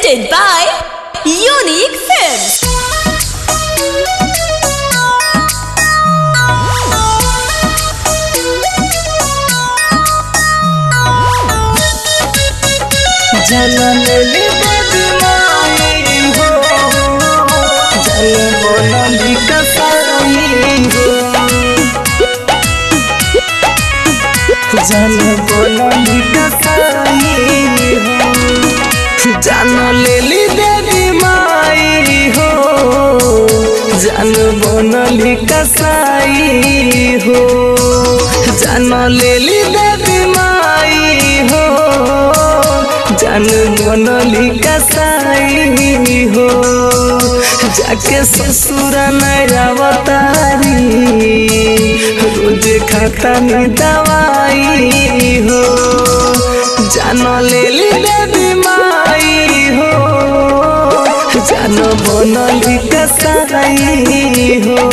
presented by Unique Films. जनम ले बदनाई हो जल बोली कसाई हो जल बोली कसाई हो जान ले ली देवी माई हो जान बनली कसाई हो जान ले ली देवी माई हो जान बनली कसाई हो जाके ससुर नवतारी रोज खाता में दवाई हो जान ले ली देवी माई हो जान बनली कसाई हो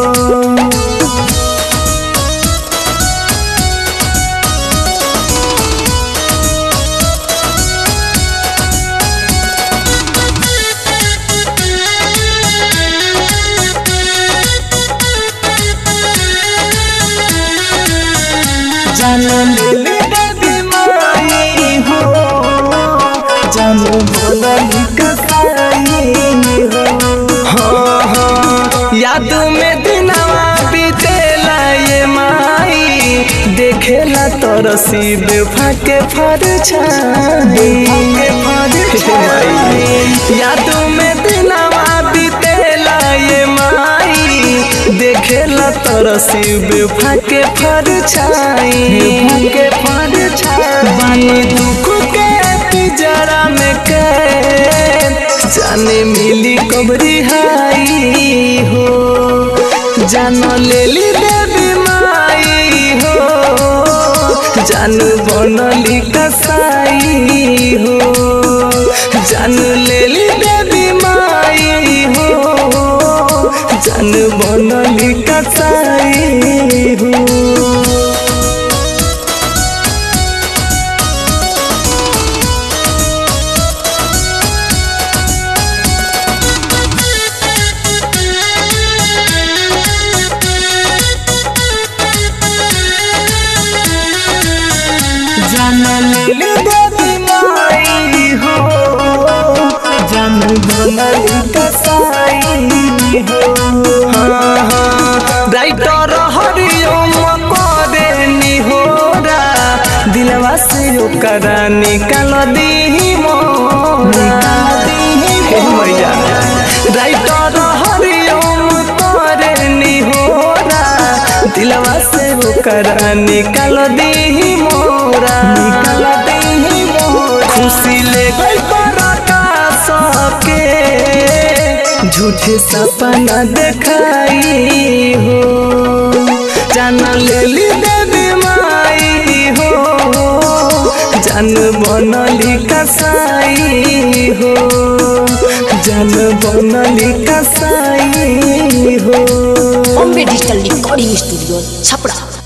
जान ले देवी माई हो जान बोली कसाई हो हाँ हाँ याद में दिनवा बीतेला ये माई देखेला तोर शिव फाके फर याद में दिनवा बीतेला ये माई देखेला तोर शिव फाके फर छाई फाके फर छाई बानी दुख के पिजरा में के जाने मिली कबरी हाई हो जान ले ली देवी माई हो जान बनली कसाई हो जान ले ली देवी माई हो जान बनली कसाई हो जान ले देवी माई हो जान बनली कसाई हो हाँ हाँ राइटर हरिओम करे निहोरा दिलवा से ओकरा निकाल दी मोरा हे मैया राइटर हरिओम करे निहोरा दिलवा से ओकरा निकाल दी मोरा निकाल दी मोरा खुशी ले गई बड़ा सबके झूठे सपना देखाई हो जान ले ली देवी माई हो जान बनली कसाई हो जान बनली कसाई हो Bombay Digital Recording Studio, Chapra.